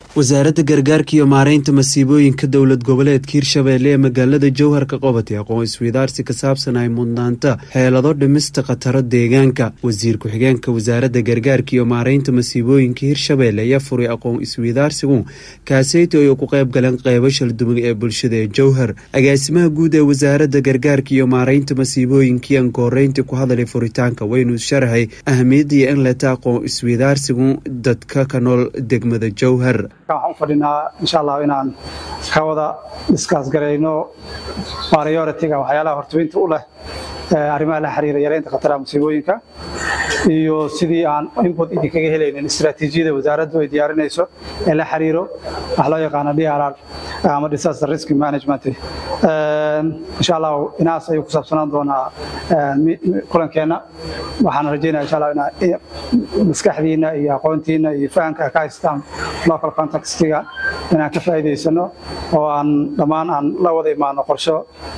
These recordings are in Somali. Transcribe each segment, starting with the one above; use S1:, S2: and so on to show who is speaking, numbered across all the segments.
S1: wasaaradda gargaarka iyo maareynta masiibooyinka dowlad goboleedka hirshabeelle ee magaalada jowharka qabatay aqoon isweydaarsi ka saabsan ay mudnaanta xeelado dhimista khataro deegaanka wasiir ku-xigeenka wasaaradda gargaarka iyo maareynta masiibooyinka hirshabeelle ayaa furay aqoon isweydaarsigu kaaseyto ay ku qayb galeen qeybo shalduwan ee bulshada ee jowhar agaasimaha guud ee wasaaradda gargaarka iyo maareynta masiibooyinka iyan kooreyntii ku hadalay furitaanka waynu sharaxay ahamiyadii in leta aqoon isweydaarsigu dadka ka nool degmada jowhar
S2: waxaan u fadhinaa insha allah inaan ka wada diskaas garayno prioritiga waxyaalaha hortubinta u leh arrimaha la xiriira yareynta khataraha musiibooyinka iyo sidii aan input idinkaga helaynin istaraatiijiyada wasaaraddu ay diyaarinayso ee la xiriiro wax loo yaqaano DRR ama disaster risk management insha allah inaas ayuu ku saabsanaan doonaa kulankeena waxaan rajeynaya insha allah inaa maskaxdiina iyo aqoontiina iyo fahamka ka haystaan local contextiga inaan ka faa'iidaysano oo aan dhammaan aan la wada imaano qorsho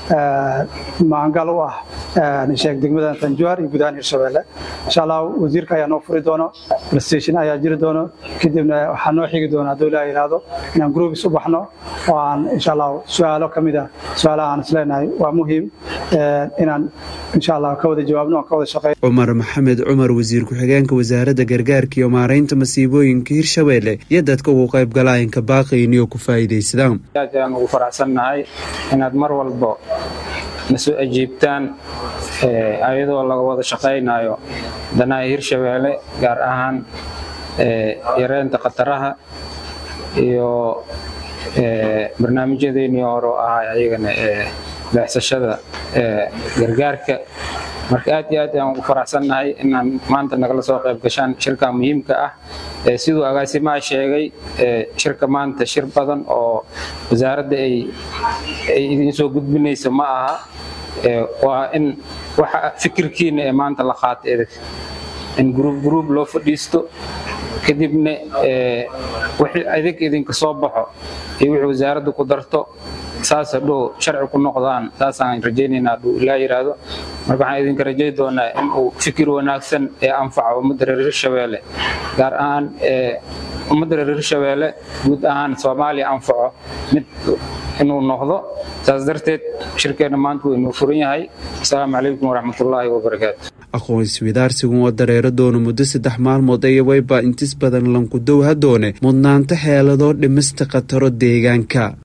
S2: maangal u ah sheeg degmada tanjuar iyo gudahaan hirshabeelle insha allah wasiirka ayaa noo furi doono prestation ayaa jiri doono kadibna waxaa noo xigi doona hadduu ilaa yidhaahdo inaan groupis u baxno oo aan insha allah su-aalo ka mid ah su-aalaha aan isleenahay waa muhiim inaan insha allah ka wada jawaabno aan ka wada shaqeyn
S1: cumar maxamed cumar wasiir ku-xigeenka wasaaradda gargaarka iyo maareynta masiibooyinka hirshabeelle iyo dadka ugu qayb galaayanka baaqayniyo ku faa'iidaysadaan
S3: aad ayaan ugu faraxsannahay inaad mar walbo na soo ajiibtaan ayadoo laga wada shaqaynayo danaha hirshabeelle gaar ahaan yareynta khataraha iyo barnaamijyadeennii hore oo ahaa ayagana leexsashada gargaarka marka aad iyo aad ayaan ugu faraxsannahay inaan maanta nagala soo qayb gashaan shirka muhiimka ah siduu agaasimaha sheegay shirka maanta shir badan oo wasaaradda ay idiin soo gudbinayso ma aha waa in waxa fikirkiina ee maanta la qaata edag in gruub gruub loo fadhiisto kadibna wixii adig idinka soo baxo iyo wixii wasaaradda ku darto saas hadhow sharci ku noqdaan saasaan rajaynaynaa hadhuu ilaa yidhaahdo marka waxaan idinka rajay doonaa in uu fikir wanaagsan ee anfaca ummadda reer hirshabeelle gaar ahaan ummadda reer hirshabeelle guud ahaan soomaaliya anfaco mid inuu noqdo saas darteed shirkeenna maanta wuu inuu furan yahay asalaamu calaykum waraxmatullaahi wabarakaatu
S1: aqoon isweydaarsigu oo dareero doono muddo saddex maalmood aya wayba intis badan lanku dowha doone mudnaanta xeeladoo dhimista khataro deegaanka